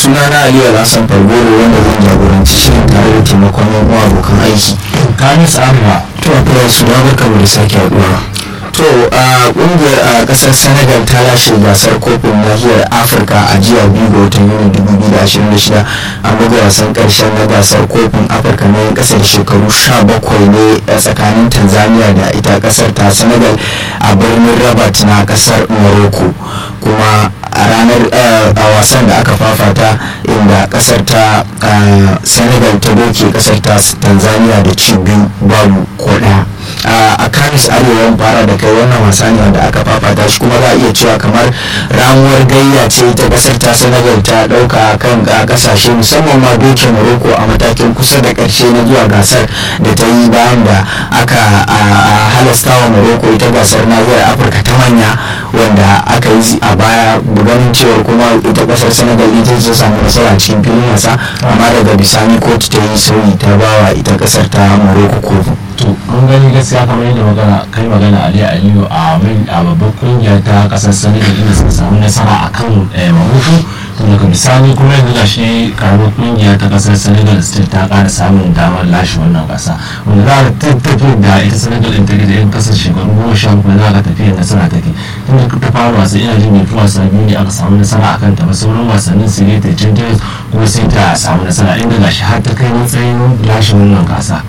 suna na aliyu alhassan fargoro wanda zan jagoranci shirin tare da taimakon yan uwa abokan aiki kamis arewa to a fara su na barka da sake haɗuwa to a kungiyar a kasar senegal ta lashe gasar kofin nahiyar afirka a jiya biyu ga watan yuni 2026 an buga wasan karshen na gasar kofin afirka na yan kasar shekaru 17 ne a tsakanin tanzania da ita kasar ta senegal a birnin rabat na kasar morocco kuma a ranar a wasan da aka fafata inda kasar ta senegal ta doke kasar ta tanzania da ci biyu babu ko daya a kamis arewa fara da kai wannan wasa ne wanda aka fafata shi kuma za a iya cewa kamar ramuwar gayya ce ta kasar ta senegal ta dauka kan kasashe musamman ma doke morocco a matakin kusa da karshe na zuwa gasar da ta yi bayan da aka halasta wa morocco ita gasar nahiyar afirka ta manya wanda aka yi a baya ganin cewar kuma ita kasar senegal ita ce samu nasara cikin filin wasa amma daga bisani kotu ta yi sauyi ta bawa ita kasar ta morocco kofi to mun gani gaskiya kamar yadda magana kai magana ali aliyu a a babbar kungiyar ta kasar senegal inda suka samu nasara a kan mamutu to daga bisani kuma yanzu ga shi karamar kungiya ta kasar senegal state ta kara samun damar lashe wannan kasa wanda za ka tafi da ita senegal din take da yan kasar shekaru goma sha uku za ka tafi nasara take tun da ta fara wasa ina jin mai wasa biyu ne aka samu nasara akan ta ba sauran wasannin su ne ta canza kuma sai ta samu nasara inda ga shi har ta kai matsayin lashe wannan kasa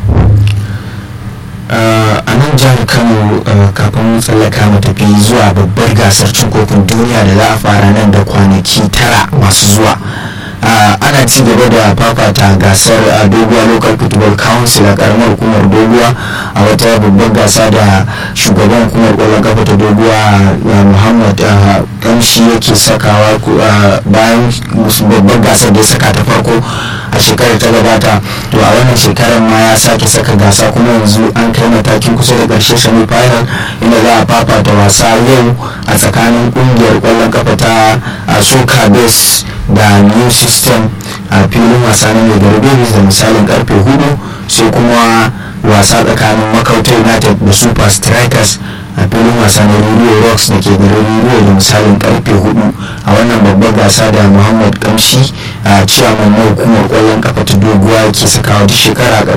a nan jihar kano kafin mu tsallaka mu tafi zuwa babbar gasar cin kofin duniya da za a fara nan da kwanaki tara masu zuwa ana ci gaba da fafata gasar a doguwa local football council a karamar hukumar doguwa a wata babbar gasa da shugaban hukumar kwallon kafa ta doguwa muhammad kamshi yake sakawa bayan babbar gasar da ya saka ta farko a shekarar ta gabata to a wannan shekarar ma ya sake saka gasa kuma yanzu an kai matakin kusa da karshe semi final inda za a fafata wasa yau a tsakanin kungiyar kwallon kafa ta soka base da new system a filin wasa na mai garbe da misalin karfe hudu sai kuma wasa tsakanin makauta united da super strikers a filin wasa na ruruwa rocks da ke garin ruruwa da misalin karfe hudu a wannan babbar gasa da muhammad kamshi a ciyaman na hukumar kwallon kafa ta doguwa ke sakawa duk shekara